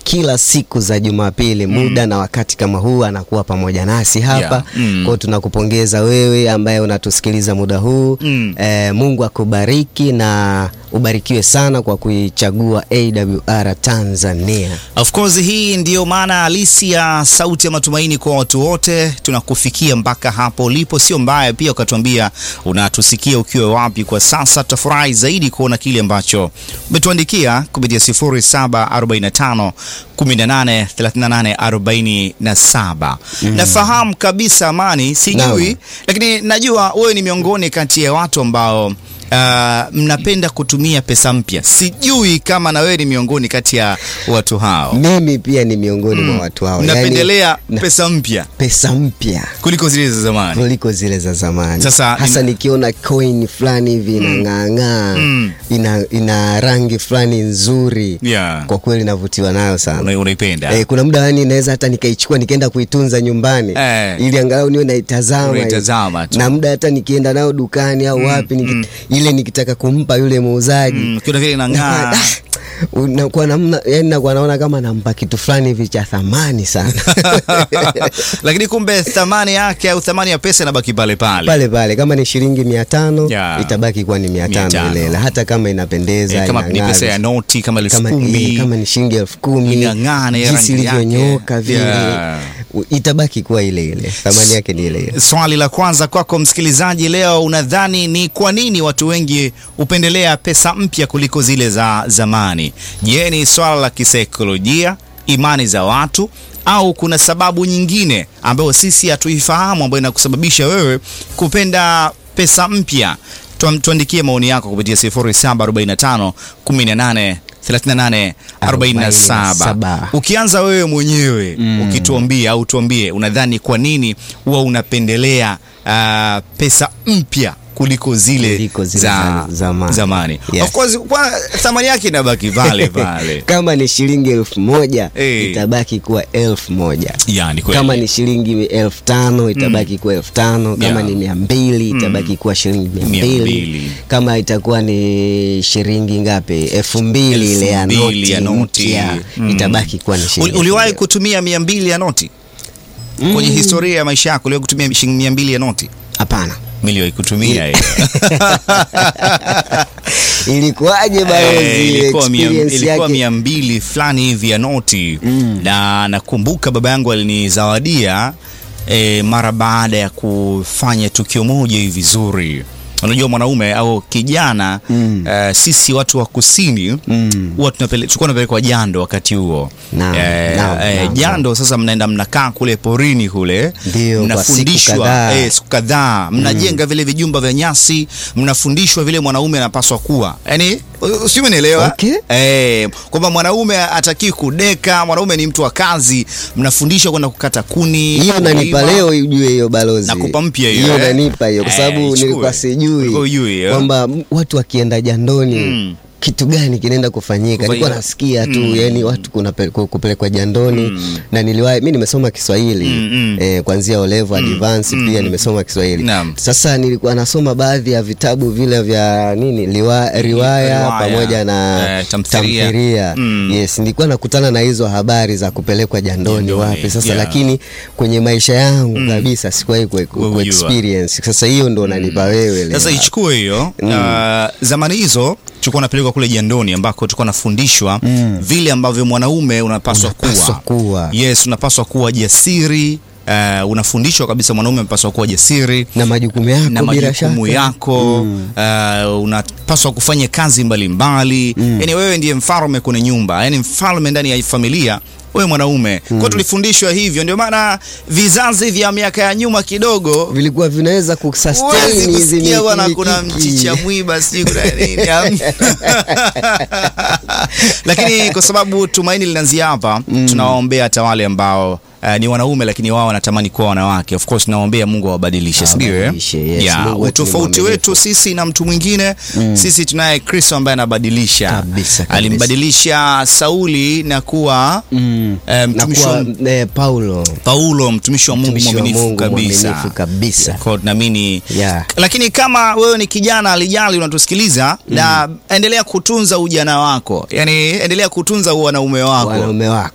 kila siku za Jumapili muda na wakati kama huu anakuwa pamoja nasi hapa Yeah. Mm. kwao. Tunakupongeza wewe ambaye unatusikiliza muda huu Mm. eh, Mungu akubariki na ubarikiwe sana kwa kuichagua AWR Tanzania. Of course hii ndiyo maana halisi ya sauti ya matumaini kwa watu wote. Tunakufikia mpaka hapo ulipo, sio mbaya pia ukatuambia unatusikia ukiwa wapi kwa sasa. Tutafurahi zaidi kuona kile ambacho umetuandikia kupitia 0745 18 38 47. Nafahamu kabisa Amani, sijui Naam. lakini najua wewe ni miongoni kati ya watu ambao uh, mnapenda kutumia pesa mpya. Sijui kama na wewe ni miongoni kati ya watu hao. Mimi pia ni miongoni mwa watu hao, Mnapendelea na- pesa mpya pesa mpya kuliko zile za zamani. kuliko zile za zamani. Sasa, hasa ina- nikiona coin fulani hivi inang'aang'aa Mm. ina, ina rangi fulani nzuri Yeah. kwa kweli navutiwa nayo sana. Una- Unaipenda? Eh, kuna muda yani naweza hata nikaichukua nikaenda kuitunza nyumbani Eh. ili angalau niwe naitazama Unaitazama tu. na muda hata nikienda nayo dukani au wapi niki, ile nikitaka kumpa yule muuzaji Mm, kiona vile inang'aa. unakuwa namna yani nakuwa naona kama nampa kitu fulani hivi cha thamani sana Lakini kumbe thamani yake au thamani ya pesa inabaki pale pale. pale pale kama ni shilingi mia tano Yeah. itabaki kuwa ni mia Mia tano tano. ile ile, hata kama inapendeza Eh, kama ni inang'aa pesa ya vizuri. noti kama elfu kama, kumi eh, kama ni shilingi elfu kumi Inang'aa na ya jinsi rangi yake. ilivyonyoka vile Yeah. u- itabaki kuwa ile ile thamani yake ni ile ile Swali la kwanza kwako msikilizaji leo, unadhani ni kwa nini watu wengi hupendelea pesa mpya kuliko zile za zamani? Je, ni swala la kisaikolojia, imani za watu, au kuna sababu nyingine ambayo sisi hatuifahamu ambayo inakusababisha wewe kupenda pesa mpya? Tuam- Tuandikie maoni yako kupitia 0745 18 38 47. 47. Ukianza wewe mwenyewe ukituambia au tuambie unadhani kwa nini huwa unapendelea ah, pesa mpya kuliko zile, Kuliko zile za za zamani. zamani. Yes. Of course kwa thamani yake inabaki pale pale. kama ni shilingi elfu moja Eh. itabaki kuwa elfu moja Yani kweli. kama ni shilingi elfu tano itabaki kuwa elfu tano kama Yeah. ni mia mbili itabaki kuwa shilingi mia Mia mbili mbili. kama itakuwa ni shilingi ngapi elfu mbili ile ya Elfu mbili noti ya noti. mpya, Mm. itabaki kuwa ni Uli- shilingi uliwahi elfu kutumia mia mbili ya noti kwenye historia ya maisha yako? Uliwahi kutumia shilingi mia mbili ya noti? mbili. hapana Miliwahi kutumia hiyo. ilikuwaje balozi Eh, ile ilikuwa mia, experience ilikuwa yake mia mbili fulani hivi ya noti na nakumbuka baba yangu alinizawadia eh, mara baada ya kufanya tukio moja hivi zuri. Unajua mwanaume au kijana eh, sisi watu wa kusini huwa tunapele- tulikuwa tunapelekwa jando wakati huo Naam, Eh, naam, eh, naam, jando sasa mnaenda mnakaa kule porini kule Ndio, kwa siku mnafundishwa kadhaa. eh, siku kadhaa mnajenga vile vijumba vya nyasi mnafundishwa vile mwanaume anapaswa kuwa yani sio umenielewa Okay. eh, kwamba mwanaume atakii kudeka mwanaume ni mtu wa kazi mnafundishwa kwenda kukata kuni hiyo nanipa kulima. leo ijue hiyo balozi Nakupa mpya hiyo, hiyo eh? nanipa hiyo kwa Eh, sababu ichukue. nilikuwa sijui Ulikuwa hujui, eh? kwamba m- watu wakienda jandoni Mm. kitu gani kinaenda kufanyika Kufanyika. nilikuwa nasikia tu yani watu kuna pe- ku- kupelekwa jandoni na niliwahi mi nimesoma Kiswahili Mm, mm. eh, kuanzia O level advance pia nimesoma Kiswahili Naam. sasa nilikuwa nasoma baadhi ya vitabu vile vya nini liwa, riwaya, Riwaya, pamoja na eh, tamthilia. tamthilia Mm. yes nilikuwa nakutana na hizo habari za kupelekwa jandoni Jandoni, wapi sasa yeah. lakini kwenye maisha yangu kabisa sikuwahi ku, ku, Kujua. experience sasa hiyo ndo unanipa wewe leo Sasa ichukue hiyo uh, zamani hizo tulikuwa napelekwa kule jandoni ambako tulikuwa nafundishwa vile ambavyo mwanaume unapaswa Unapaswa kuwa. kuwa. Yes, unapaswa kuwa jasiri. Uh, unafundishwa kabisa mwanaume unapaswa kuwa jasiri na majukumu yako na bila majukumu shaka yako uh, unapaswa kufanya kazi mbalimbali mbali. Yani wewe ndiye mfalme kwenye nyumba, yani mfalme ndani ya familia wewe mwanaume mm. Kwa tulifundishwa hivyo, ndio maana vizazi vya miaka ya nyuma kidogo vilikuwa vinaweza kusustain huwezi hizi kusikia bwana, mikiki. kuna mchicha mwiba sijui kuna nini lakini kwa sababu tumaini linaanzia hapa tunawaombea hata wale ambao Uh, ni wanaume lakini wao wanatamani kuwa wanawake. Of course naombea Mungu awabadilishe, si ndio? eh? Awabadilishe, yes. Yeah, Mungu wetu ni utofauti mwaminifu. wetu sisi na mtu mwingine sisi tunaye Kristo ambaye anabadilisha. Kabisa, kabisa. Alimbadilisha Sauli na kuwa Mm. eh, na mtumishi kuwa wa eh, Paulo Paulo mtumishi wa Mungu Mtumishi wa mwaminifu Mungu kabisa. mwaminifu kabisa. Kwa hiyo tunaamini Yeah. lakini kama wewe ni kijana alijali unatusikiliza na endelea kutunza ujana wako, yani endelea kutunza wanaume wako wanaume wako